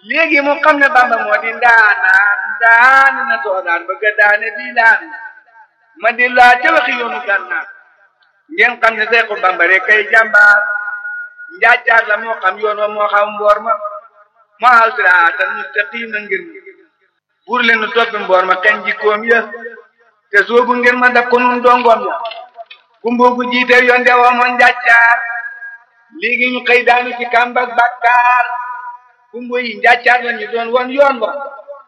léegi mu xam ne bamba moo di ndaanaan daani na toodaan bëgg a daane bii laan ma di laa ca waxi yoonu gànnaar ngeen xam ne seexu bamba rek kay jàmbaar njaajaar la moo xam yoon wa moo xam mboor ma moo aw siraatal mustaqim na ngir ma buur leen nu toppi mboor ma kañ jikkoom ya te soobu ngir ma daf ko nun dongoom ya kumboogu jiite yoon de woomoon njaajaar léegi ñu xëy daanu ci kàmbak bakkaar kumbo yi njaacaar la ñu doon won yoon wa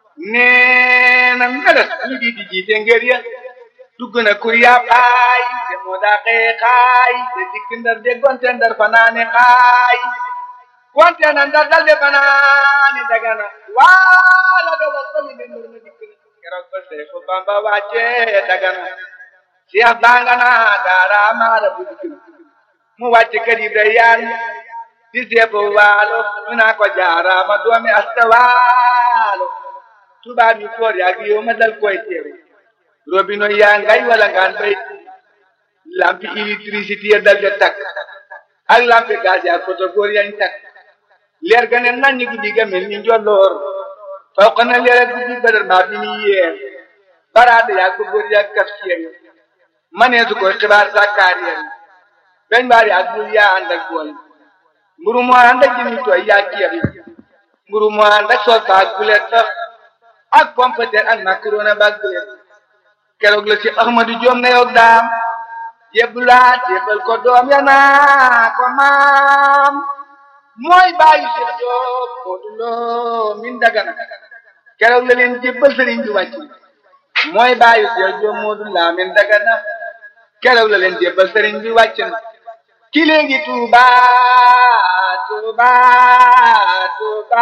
nee na meles ñu di di jiite ngër ya dugg na kur yaa xaay te moo daa xëye xaay te dikk ndar de gonte ndar fanaane xaay gonte na ndar dal de fanaane dagana waala de wa sali de ndar na dikk na keroog ba Seexu Bamba wàcce dagana Seex bangana daara maara bu dikk mu wàcce kër yi day yaan di seefu waalo ñu naa ko jaaraama doomi asta waalo tubaab yu foor yaa gi yow ma dal koy teeru robino yaa ngay wala ngaan bay lampi électricité ya dal de takk ak lampi gaz ya photo góor yañ takk leer ga ne nañ guddi ga mel ni njolloor faw ko na leer ak guddi badar maa bi ni yeer baraade yaa ko góor yaa kaf seen maneesu koy xibaar sàkkaar yeen beñ baari ak bul yaa ànd ak bool mburu mu ànd ak jëmi tooy yaa ceeb yi mburu mu ànd ak soos ba ak bulet sax ak pompeter ak macaroni ba ak bulet keroog la ci Ahmadu Joom na yow daam yebbulaat yebbal ko doom ya naa ko maam mooy bàyyi Cheikh Joob Moodu Lo min dagana keroog la leen jébbal sëriñ bi wàcc mooy bàyyi Cheikh Joob Moodu La min dagana keroog la leen jébbal sëriñ bi wàcc na ki léegi Tuuba Tuuba Tuuba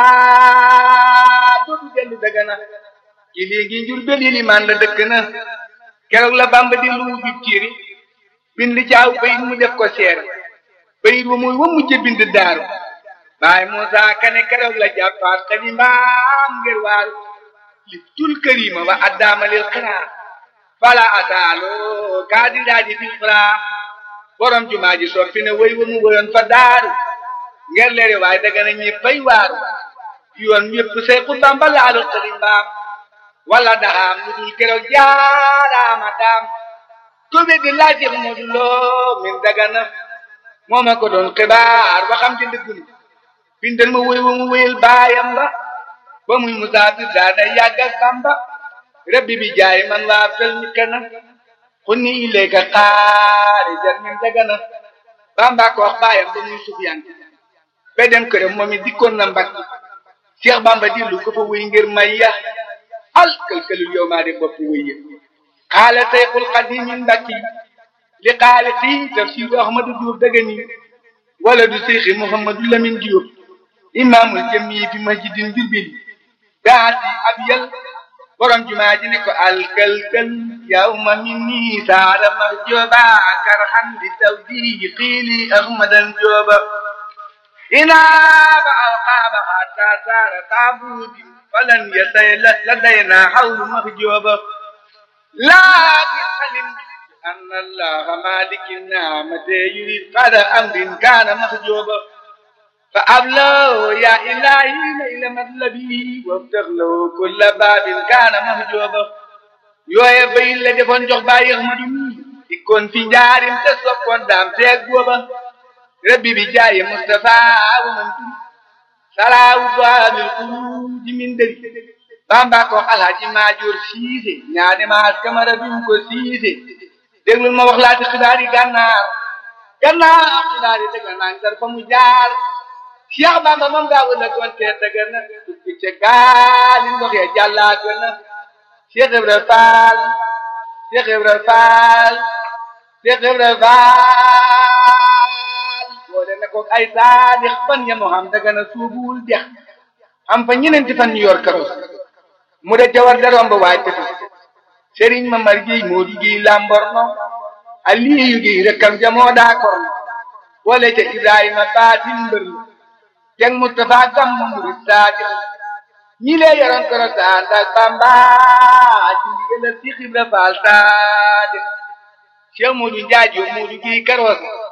dootu dellu dagana ki léegi njur bel limaan la dëkk na keroog la Bamba di lu bi tiiri bind caaw bayit mu def ko seer bayit wa muy wa mujj bind daaru baay Muusa Kane keroog la jàppaat xalimaam ngir waaru li tul karima wa addaamalil xiraa fala ataalo kaadi daaji fil xiraa borom jumaa ji soppi ne wéy wa mu wéyoon fa daaru ngir leeri waaye daga na ñi fay waaru yoon yépp Seexu Bamba laalu xalimaam wala daxaam lu dul keroog jaaraama daam ko weddi laaj Seex Moodu Lo min dagana moo ma ko doon xibaar ba xam ci dëggul bindal ma wéy wa mu wéyal baayam ba ba muy musaafir daana yàgg ak Bamba rabbi bi jaay man waa fel mi kana xunni ilayka xaarijan min dagana Bamba ko wax baayam ba muy Sufyaan ba dem këram moom it dikkoon na Mbàkke Seex Bamba dillu ko fa wéy ngir may ya al këlkëlul yow maa de bopp wéy ya xaala Seyxul Xadiim min Mbàkke li xaali xii tafsiru Ahmadu Juuf dëgëni wala du Seyxi Muhammadu Lamin Juuf imaamul jami fi masjidin birbili daati ab yal borom jumaa ji ne ko alkalkal yawma minni saara ma jooba karhan li tawdihi qiili ahmadan jooba inaaba alqaaba hatta saara taabuudi falan yasay ladayna hawlu mahjooba laakin alim أن الله مالك النعمة يريد قد أمر كان محجوبا فأبلغ يا إلهي ليل مطلبي وافتح له كل باب كان محجوبا yooye bay la defoon jox bàyyi Ahmadu mi dikkoon fi njaarim te soppoon daam teeg booba rabbi bi jaaye Mustafa wa man turi salaawu baabil xuruuji min dëri Bamba ko Alhaji Maajoor Siise ñaane maas kamara bi mu ko siise déglul ma wax laati xibaar yi gànnaar gànnaar xibaar yi dëgg naa ngar fa mu jaar Cheikh Bamba moom daa wëla doon tee dëgg na dugg ca gaali ndox ya jàllaat na Cheikh Ibra Fall Cheikh Ibra Fall Cheikh Ibra Fall boole na ko ay saadix fan ya moo xam dëgg na suubuwul dex am fa ñeneenti fan ñu yor karos mu de jawar da romb waay tefes sëriñ ma mar giy moo di giy lamborno aliyu giy rekkam jamoo daa korno boole ca ibrahima baatin mbër jeg mustafa gam murid saadiq ñi lee yoroon koro saan ak bamba ci ndigal si xibra faal saadiq cheikh moodu njaaj yo moodu giy karoos